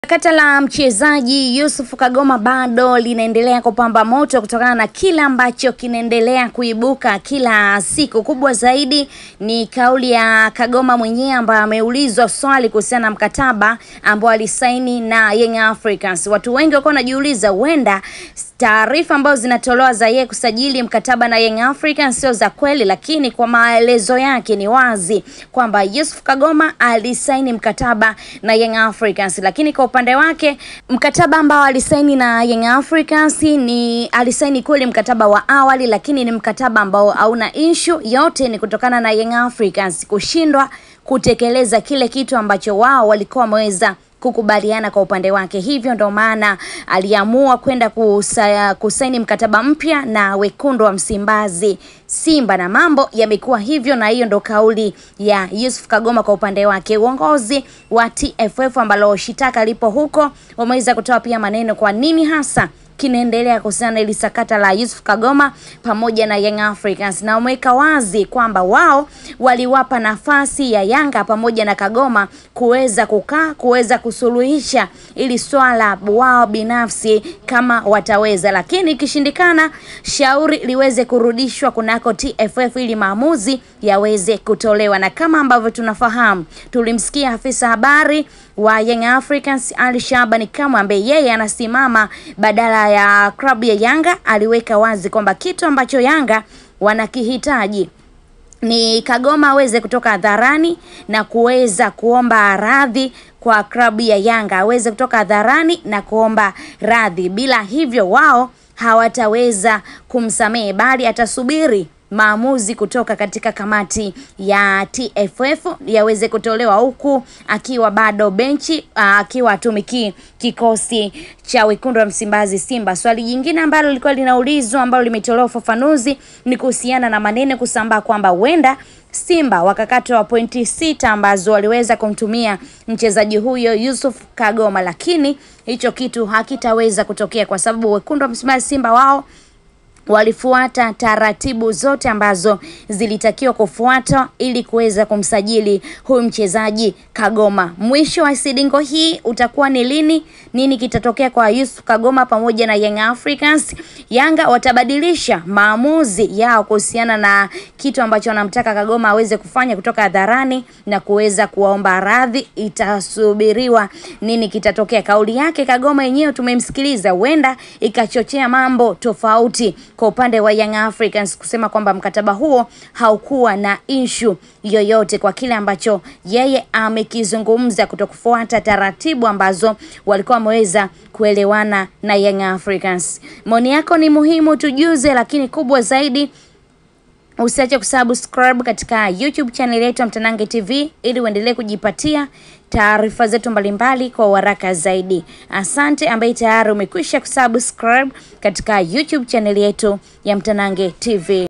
Sakata la mchezaji Yusuf Kagoma bado linaendelea kupamba moto kutokana na kile ambacho kinaendelea kuibuka kila siku. Kubwa zaidi ni kauli ya Kagoma mwenyewe ambaye ameulizwa swali kuhusiana na mkataba ambao alisaini na Young Africans. Watu wengi walikuwa wanajiuliza huenda taarifa ambazo zinatolewa za yeye kusajili mkataba na Young Africans sio za kweli, lakini kwa maelezo yake ni wazi kwamba Yusuf Kagoma alisaini mkataba na Young Africans, lakini kwa upande wake mkataba ambao alisaini na Young Africans ni alisaini kweli mkataba wa awali, lakini ni mkataba ambao hauna issue. Yote ni kutokana na Young Africans kushindwa kutekeleza kile kitu ambacho wao walikuwa wameweza kukubaliana kwa upande wake. Hivyo ndo maana aliamua kwenda kusa, kusaini mkataba mpya na wekundu wa Msimbazi Simba, na mambo yamekuwa hivyo, na hiyo ndo kauli ya Yusuf Kagoma kwa upande wake. Uongozi wa TFF ambalo shitaka lipo huko wameweza kutoa pia maneno kwa nini hasa kinaendelea kuhusiana na ili sakata la Yusuf Kagoma pamoja na Young Africans, na wameweka wazi kwamba wao waliwapa nafasi ya Yanga pamoja na Kagoma kuweza kukaa kuweza kusuluhisha ili swala wao binafsi kama wataweza, lakini ikishindikana, shauri liweze kurudishwa kunako TFF ili maamuzi yaweze kutolewa. Na kama ambavyo tunafahamu, tulimsikia afisa habari wa Young Africans Ali Shabani Kamwe ambaye yeye anasimama badala ya klabu ya Yanga, aliweka wazi kwamba kitu ambacho Yanga wanakihitaji ni Kagoma aweze kutoka hadharani na kuweza kuomba radhi kwa klabu ya Yanga, aweze kutoka hadharani na kuomba radhi. Bila hivyo, wao hawataweza kumsamehe, bali atasubiri maamuzi kutoka katika kamati ya TFF yaweze kutolewa, huku akiwa bado benchi, akiwa atumikii kikosi cha wekundu wa Msimbazi Simba. Swali jingine ambalo lilikuwa linaulizwa ambalo limetolewa ufafanuzi ni kuhusiana na maneno kusambaa kwamba huenda Simba wakakatwa pointi sita ambazo waliweza kumtumia mchezaji huyo Yusuf Kagoma, lakini hicho kitu hakitaweza kutokea kwa sababu wekundu wa Msimbazi Simba wao walifuata taratibu zote ambazo zilitakiwa kufuatwa ili kuweza kumsajili huyu mchezaji Kagoma. Mwisho wa sidingo hii utakuwa ni lini? Nini kitatokea kwa Yusuf Kagoma pamoja na Young Africans? Yanga watabadilisha maamuzi yao kuhusiana na kitu ambacho wanamtaka Kagoma aweze kufanya kutoka hadharani na kuweza kuwaomba radhi. Itasubiriwa nini kitatokea. Kauli yake Kagoma yenyewe tumemsikiliza, huenda ikachochea mambo tofauti kwa upande wa Young Africans kusema kwamba mkataba huo haukuwa na issue yoyote kwa kile ambacho yeye amekizungumza, kutokufuata taratibu ambazo walikuwa wameweza kuelewana na Young Africans. Maoni yako ni muhimu, tujuze, lakini kubwa zaidi usiache kusubscribe katika YouTube channel yetu ya Mtanange TV ili uendelee kujipatia taarifa zetu mbalimbali kwa haraka zaidi. Asante ambaye tayari umekwisha kusubscribe katika YouTube channel yetu ya Mtanange TV.